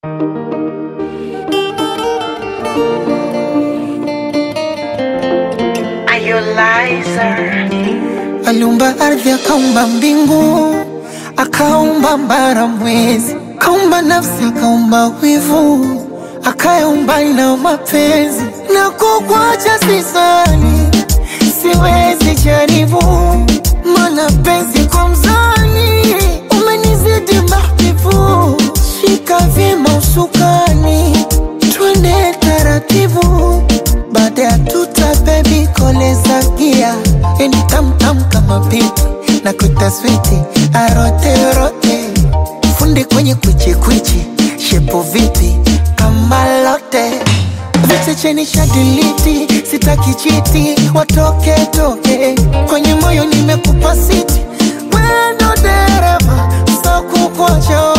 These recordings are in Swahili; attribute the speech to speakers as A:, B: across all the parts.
A: Aliumba ardhi, akaumba mbingu, akaumba mbara, mwezi, akaumba nafsi, akaumba wivu, akayaumba na mapenzi. Na kukwacha sisani, siwezi jaribu, mana penzi kwa mzani, umenizidi mahbibu. Shika vyema usukani, twende taratibu, baada ya tuta bebi koleza gia yani tamtam kama pipi na kuita switi arote rote fundi kwenye kwichi kwichi shepo vipi kama lote vichecheni shadiliti sitaki chiti watoke toke kwenye moyo nimekupa siti wendo dereva sakukocho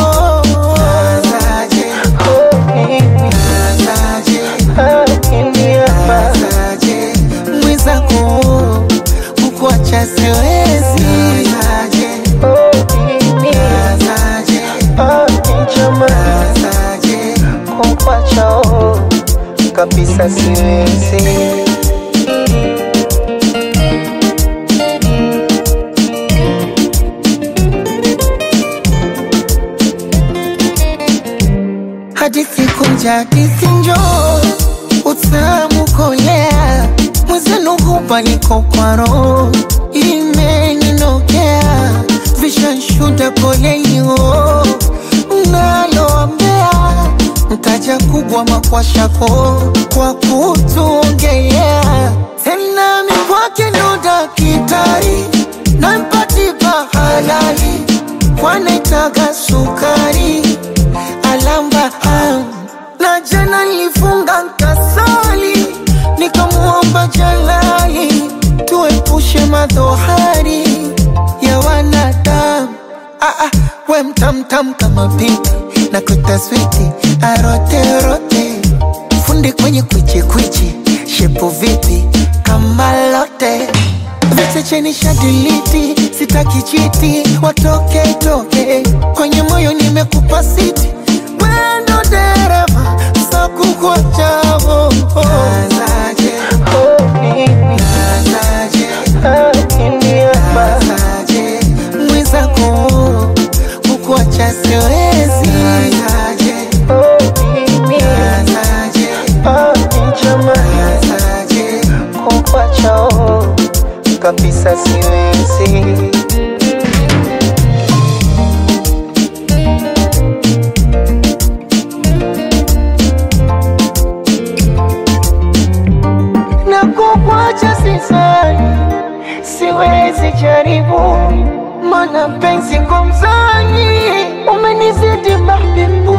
A: mwizako kukuacha siwezi kukuacha kabisa siwezi hadithi kunja hadithi njoo utamu kolea mwezenu hubaliko kwa roho imeninokea vishanshuda polelio naloambea mtaja kubwa makwashako kwa kutuongelea tena mikwake ndo dakitari nampatipa halali kwanaitaga sukari alamba am na jana nilifunga nkasali nikamuomba jalali tuepushe madhohari ya wanadamu ah, ah, we mtamtam kama pipi na kutaswiti aroterote fundi kwenye kwichikwichi shepo vipi kama lote vichecheni shadiliti sitaki chiti watoke toke kwenye moyo nimekupa siti wendo dereva sakukwachavo mwizako kukuacha siwezi kukuacha kabisa siwezi na kukwacha sisani, siwezi jaribu, mana penzi kwa mzani umenizidi mahbibu